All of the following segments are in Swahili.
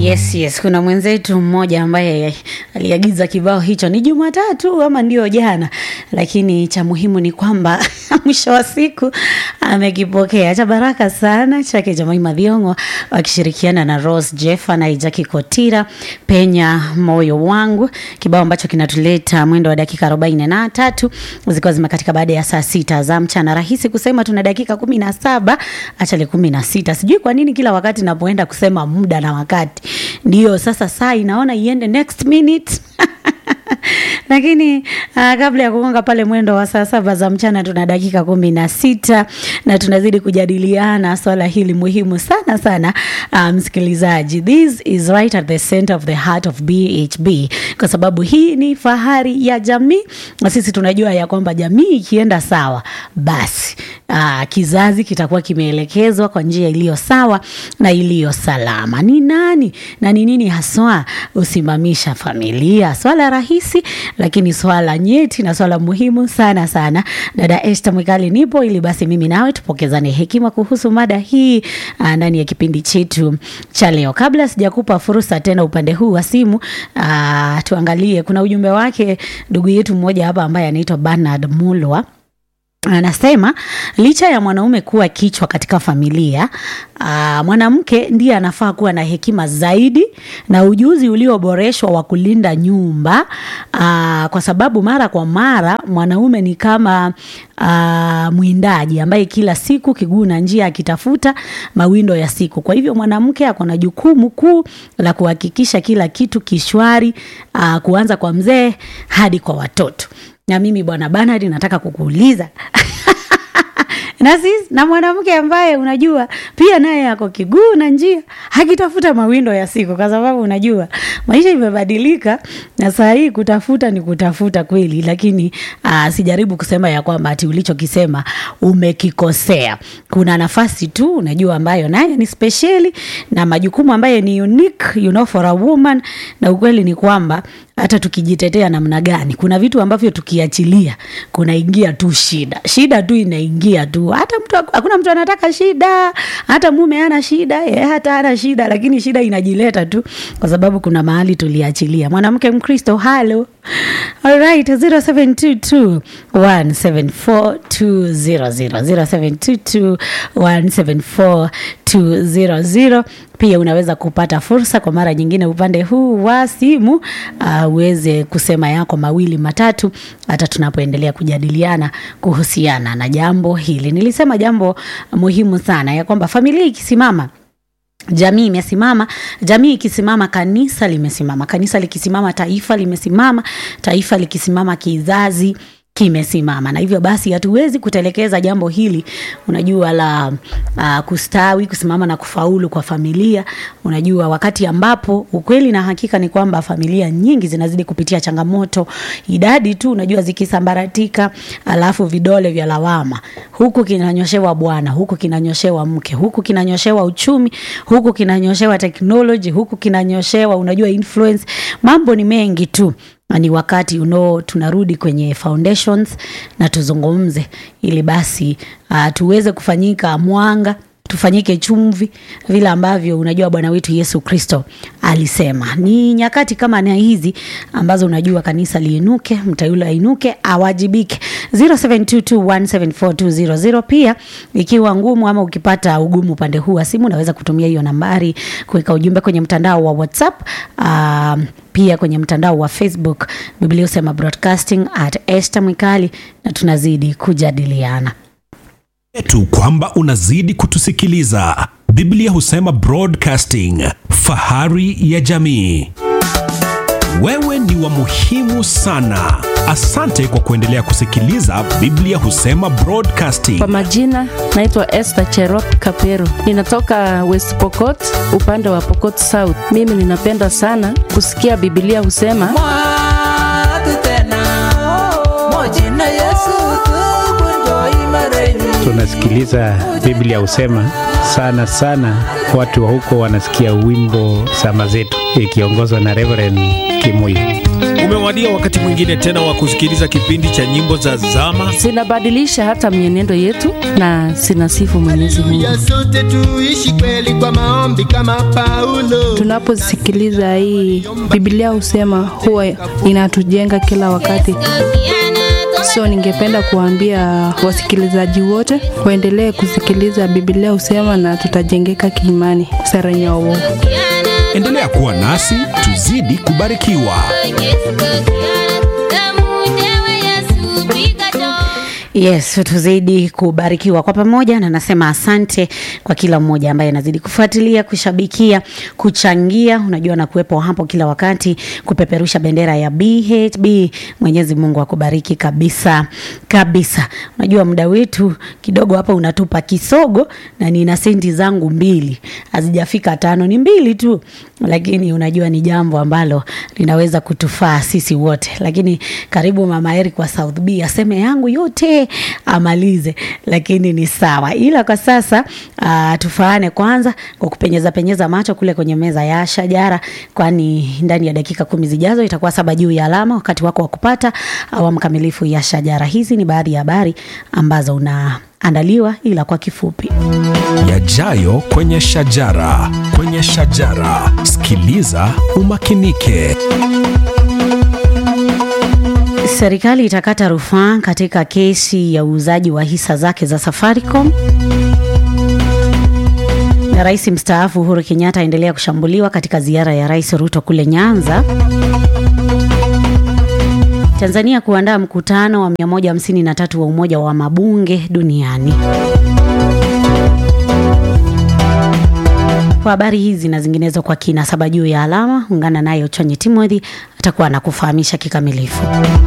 Yes, yes, kuna mwenzetu mmoja ambaye aliagiza kibao hicho ni Jumatatu ama ndio jana, lakini cha muhimu ni kwamba mwisho wa siku amekipokea cha baraka sana chake Jemaima Thiong'o wakishirikiana na Rose Jeffa na Jackie Kotira, penya moyo wangu, kibao ambacho kinatuleta mwendo wa dakika arobaini na tatu zikiwa zimekatika baada ya saa sita za mchana. Rahisi kusema tuna dakika kumi na saba achale kumi na sita. Sijui kwa nini kila wakati napoenda kusema muda na wakati ndio sasa saa inaona iende next minute lakini uh, kabla ya kugonga pale mwendo wa saa saba za mchana tuna dakika kumi na sita na tunazidi kujadiliana swala hili muhimu sana sana uh, msikilizaji this is right at the center of the heart of bhb kwa sababu hii ni fahari ya jamii na sisi tunajua ya kwamba jamii ikienda sawa basi uh, kizazi kitakuwa kimeelekezwa kwa njia iliyo sawa na iliyo salama ni nani na ni nini haswa husimamisha familia swala rahisi lakini swala nyeti na swala muhimu sana sana dada Esther Mwikali nipo ili basi mimi nawe tupokezane hekima kuhusu mada hii uh, ndani ya kipindi chetu cha leo kabla sijakupa fursa tena upande huu wa simu uh, tuangalie kuna ujumbe wake ndugu yetu mmoja hapa ambaye anaitwa Bernard Mulwa anasema licha ya mwanaume kuwa kichwa katika familia aa, mwanamke ndiye anafaa kuwa na hekima zaidi na ujuzi ulioboreshwa wa kulinda nyumba aa, kwa sababu mara kwa mara mwanaume ni kama aa, mwindaji ambaye kila siku kiguu na njia akitafuta mawindo ya siku. Kwa hivyo mwanamke ako na jukumu kuu la kuhakikisha kila kitu kishwari, aa, kuanza kwa mzee hadi kwa watoto na mimi bwana Bernard nataka kukuuliza na sisi na mwanamke ambaye unajua pia naye ako kiguu na njia akitafuta mawindo ya siku, kwa sababu unajua maisha imebadilika, na saa hii kutafuta ni kutafuta kweli, lakini aa, sijaribu kusema ya kwamba ati ulichokisema umekikosea. Kuna nafasi tu unajua ambayo naye ni spesheli na majukumu ambayo ni unique, you know, for a woman, na ukweli ni kwamba hata tukijitetea namna gani, kuna vitu ambavyo tukiachilia kunaingia tu shida, shida tu inaingia tu. Hata mtu hakuna mtu anataka shida, hata mume ana shida ye, hata ana shida, lakini shida inajileta tu kwa sababu kuna mahali tuliachilia. Mwanamke Mkristo, halo Alright, 0722 174 200 0722 174 pia unaweza kupata fursa kwa mara nyingine upande huu wa simu uh, uweze kusema yako mawili matatu hata tunapoendelea kujadiliana kuhusiana na jambo hili. Nilisema jambo muhimu sana ya kwamba familia ikisimama jamii imesimama. Jamii ikisimama, kanisa limesimama. Kanisa likisimama, taifa limesimama. Taifa likisimama, kizazi kimesimama na hivyo basi hatuwezi kutelekeza jambo hili unajua la uh, kustawi kusimama na kufaulu kwa familia unajua wakati ambapo ukweli na hakika ni kwamba familia nyingi zinazidi kupitia changamoto idadi tu unajua zikisambaratika alafu vidole vya lawama huku kinanyoshewa bwana huku kinanyoshewa mke huku kinanyoshewa uchumi huku kinanyoshewa teknoloji huku kinanyoshewa unajua influence mambo ni mengi tu na ni wakati uno tunarudi kwenye foundations na tuzungumze ili basi uh, tuweze kufanyika mwanga tufanyike chumvi vile ambavyo unajua bwana wetu yesu kristo alisema ni nyakati kama na hizi ambazo unajua kanisa liinuke mtayule ainuke awajibike 0722174200 pia ikiwa ngumu ama ukipata ugumu upande huu wa simu unaweza kutumia hiyo nambari kuweka ujumbe kwenye mtandao wa whatsapp uh, pia kwenye mtandao wa facebook biblia usema broadcasting at este mwikali na tunazidi kujadiliana yetu kwamba unazidi kutusikiliza biblia husema broadcasting fahari ya jamii wewe ni wa muhimu sana asante kwa kuendelea kusikiliza biblia husema broadcasting Kwa majina naitwa Esther Cherop Kapero, ninatoka West Pokot, upande wa Pokot South. Mimi ninapenda sana kusikia Biblia husema mwatu tena mojina yesu tukunjo imareni tunasikiliza Biblia husema sana sana, watu wa huko wanasikia wimbo sama zetu ikiongozwa na Reverend Kimuyu. Umewadia wakati mwingine tena wa kusikiliza kipindi cha nyimbo za zama. zinabadilisha hata mienendo yetu na zinasifu Mwenyezi Mungu. ya sote tuishi kweli kwa maombi kama Paulo. Tunaposikiliza hii Biblia husema huwa inatujenga kila wakati. So ningependa kuambia wasikilizaji wote waendelee kusikiliza Biblia husema na tutajengeka kiimani. Sara Nyawo. Endelea kuwa nasi tuzidi kubarikiwa. Yes, tuzidi kubarikiwa kwa pamoja, na nasema asante kwa kila mmoja ambaye anazidi kufuatilia, kushabikia, kuchangia, unajua na kuwepo hapo kila wakati kupeperusha bendera ya BHB. Mwenyezi Mungu akubariki kabisa kabisa. Unajua muda wetu kidogo hapa unatupa kisogo, na nina senti zangu mbili hazijafika tano, ni mbili tu, lakini unajua ni jambo ambalo linaweza kutufaa sisi wote. Lakini karibu Mama Eric wa South B aseme yangu yote amalize, lakini ni sawa. Ila kwa sasa uh, tufaane kwanza kwa kupenyeza penyeza macho kule kwenye meza ya shajara, kwani ndani ya dakika kumi zijazo itakuwa saba juu ya alama, wakati wako wa kupata awamu kamilifu ya shajara. Hizi ni baadhi ya habari ambazo unaandaliwa, ila kwa kifupi Yajayo kwenye shajara, kwenye shajara. Sikiliza umakinike. Serikali itakata rufaa katika kesi ya uuzaji wa hisa zake za Safaricom. Na rais mstaafu Uhuru Kenyatta aendelea kushambuliwa katika ziara ya Rais Ruto kule Nyanza. Tanzania kuandaa mkutano wa 153 wa Umoja wa Mabunge Duniani. Kwa habari hizi na zinginezo kwa kina saba juu ya alama, ungana naye Chonye Timothy atakuwa anakufahamisha kikamilifu.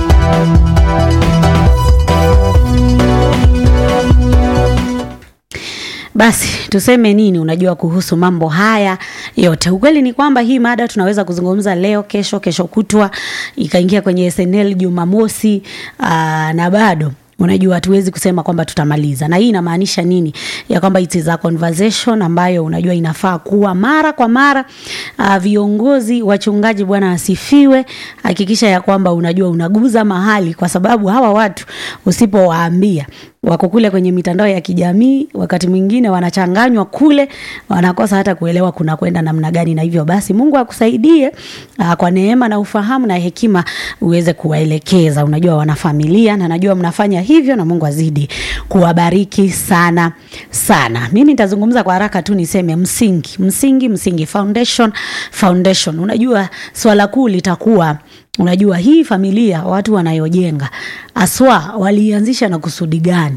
Basi tuseme nini, unajua kuhusu mambo haya yote. Ukweli ni kwamba hii mada tunaweza kuzungumza leo, kesho, kesho kutwa, ikaingia kwenye SNL Jumamosi, aa, na bado unajua hatuwezi kusema kwamba tutamaliza. Na hii inamaanisha nini? Ya kwamba it is a conversation ambayo unajua inafaa kuwa mara kwa mara. Uh, viongozi, wachungaji, Bwana asifiwe, hakikisha ya kwamba unajua unaguza mahali, kwa sababu hawa watu usipowaambia wako kule kwenye mitandao ya kijamii, wakati mwingine wanachanganywa kule, wanakosa hata kuelewa kuna kwenda namna gani. Na hivyo basi, Mungu akusaidie aa, kwa neema na ufahamu na hekima uweze kuwaelekeza. Unajua wanafamilia, na najua mnafanya hivyo, na Mungu azidi kuwabariki sana sana. Mimi nitazungumza kwa haraka tu, niseme msingi, msingi, msingi, foundation, foundation. Unajua swala kuu litakuwa unajua hii familia watu wanayojenga aswa walianzisha na kusudi gani?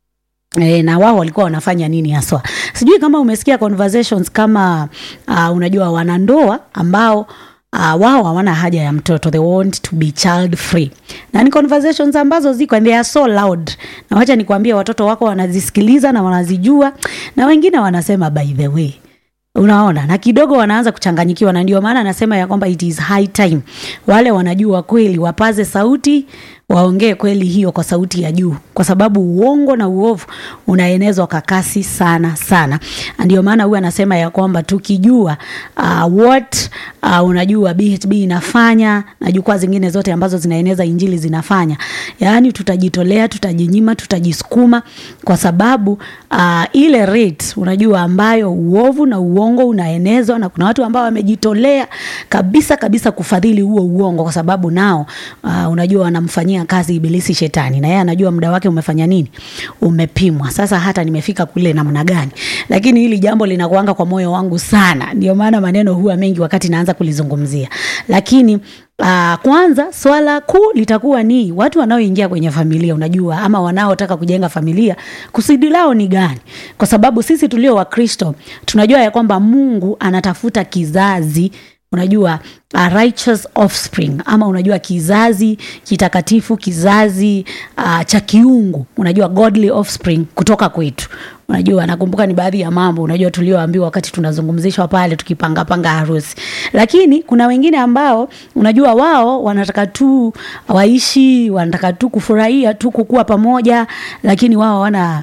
E, na wao walikuwa wanafanya nini haswa? Sijui kama umesikia conversations kama uh, unajua wanandoa ambao uh, wao hawana haja ya mtoto, they want to be child free, na ni conversations ambazo ziko and they are so loud, na wacha nikwambie, watoto wako wanazisikiliza na wanazijua, na wengine wanasema by the way unaona na kidogo wanaanza kuchanganyikiwa, na ndio maana anasema ya kwamba it is high time wale wanajua kweli wapaze sauti, waongee kweli hiyo kwa sauti ya juu, kwa sababu uongo na uovu unaenezwa kwa kasi sana sana. Ndio maana huyu anasema ya kwamba tukijua uh, what uh, unajua BHB inafanya na jukwaa zingine zote ambazo zinaeneza injili zinafanya, yaani tutajitolea, tutajinyima, tutajisukuma kwa sababu uh, ile rate unajua ambayo uovu na uongo unaenezwa, na kuna watu ambao wamejitolea kabisa kabisa kufadhili huo uongo, kwa sababu nao uh, unajua wanamfanyia kazi ibilisi shetani, na yeye anajua muda wake umefanya nini, umepimwa. Sasa hata nimefika kule namna gani, lakini hili jambo linakuanga kwa moyo wangu sana, ndio maana maneno huwa mengi wakati naanza kulizungumzia, lakini Uh, kwanza swala kuu litakuwa ni watu wanaoingia kwenye familia, unajua ama wanaotaka kujenga familia, kusudi lao ni gani? Kwa sababu sisi tulio Wakristo tunajua ya kwamba Mungu anatafuta kizazi unajua a righteous offspring ama unajua kizazi kitakatifu, kizazi uh, cha kiungu, unajua godly offspring kutoka kwetu. unajua nakumbuka ni baadhi ya mambo unajua tulioambiwa wakati tunazungumzishwa pale tukipangapanga harusi lakini kuna wengine ambao unajua wao wanataka tu waishi wanataka tu kufurahia tu kukua pamoja lakini wao wana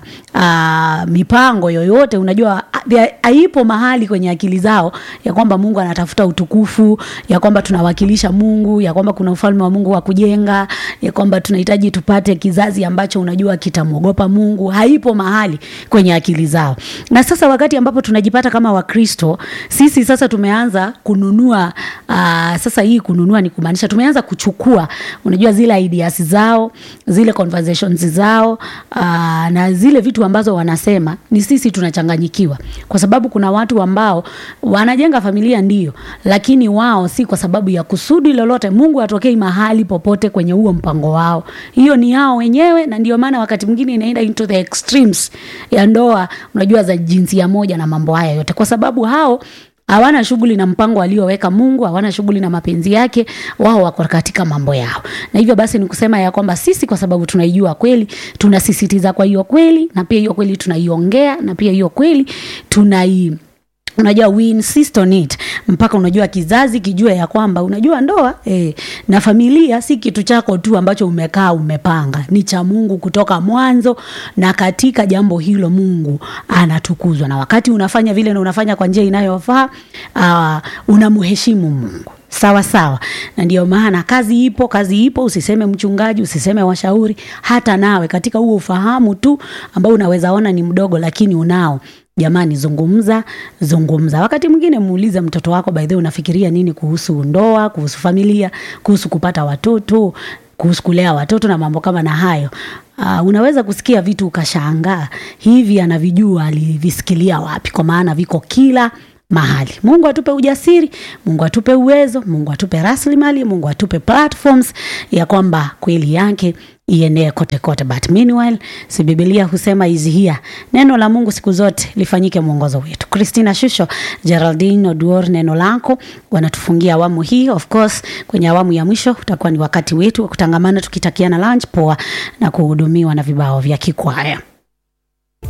uh, mipango yoyote unajua there- haipo mahali kwenye akili zao ya kwamba mungu anatafuta utukufu ya kwamba tunawakilisha mungu ya kwamba kuna ufalme wa mungu wa kujenga ya kwamba tunahitaji tupate kizazi ambacho unajua kitamwogopa mungu haipo mahali kwenye akili zao na sasa wakati ambapo tunajipata kama wakristo sisi sasa tumeanza kununua uh, sasa hii kununua ni kumaanisha tumeanza kuchukua unajua zile ideas zao zile conversations zao uh, na zile vitu ambazo wanasema ni sisi tunachanganyikiwa kwa sababu kuna watu ambao wanajenga familia ndio lakini wao si kwa sababu ya kusudi lolote mungu atokei mahali popote kwenye huo mpango wao hiyo ni yao wenyewe na ndio maana wakati mwingine inaenda into the extremes ya ndoa unajua za jinsia moja na mambo haya yote kwa sababu hao hawana shughuli na mpango alioweka mungu hawana shughuli na mapenzi yake wao wako katika mambo yao na hivyo basi ni kusema ya kwamba sisi kwa sababu tunaijua kweli tunasisitiza kwa hiyo kweli na pia hiyo kweli tunaiongea na pia hiyo kweli tunai unajua we insist on it mpaka unajua kizazi kijue ya kwamba unajua ndoa eh, na familia si kitu chako tu ambacho umekaa umepanga ni cha mungu kutoka mwanzo na katika jambo hilo mungu anatukuzwa na wakati unafanya vile na unafanya kwa njia inayofaa uh, unamheshimu mungu sawa sawa na ndio maana kazi ipo kazi ipo usiseme mchungaji usiseme washauri hata nawe katika huo ufahamu tu ambao unaweza ona ni mdogo lakini unao jamani zungumza zungumza wakati mwingine muulize mtoto wako by the way unafikiria nini kuhusu ndoa kuhusu familia kuhusu kupata watoto kuhusu kulea watoto na mambo kama na hayo uh, unaweza kusikia vitu ukashangaa hivi anavijua alivisikilia wapi kwa maana viko kila mahali mungu atupe ujasiri mungu atupe uwezo mungu atupe rasilimali mungu atupe platforms ya kwamba kweli yake ienee kote kote but meanwhile si bibilia husema is here neno la mungu siku zote lifanyike mwongozo wetu christina shusho geraldine oduor neno lako wanatufungia awamu hii of course kwenye awamu ya mwisho utakuwa ni wakati wetu wa kutangamana tukitakiana lunch poa na kuhudumiwa na vibao vya kikwaya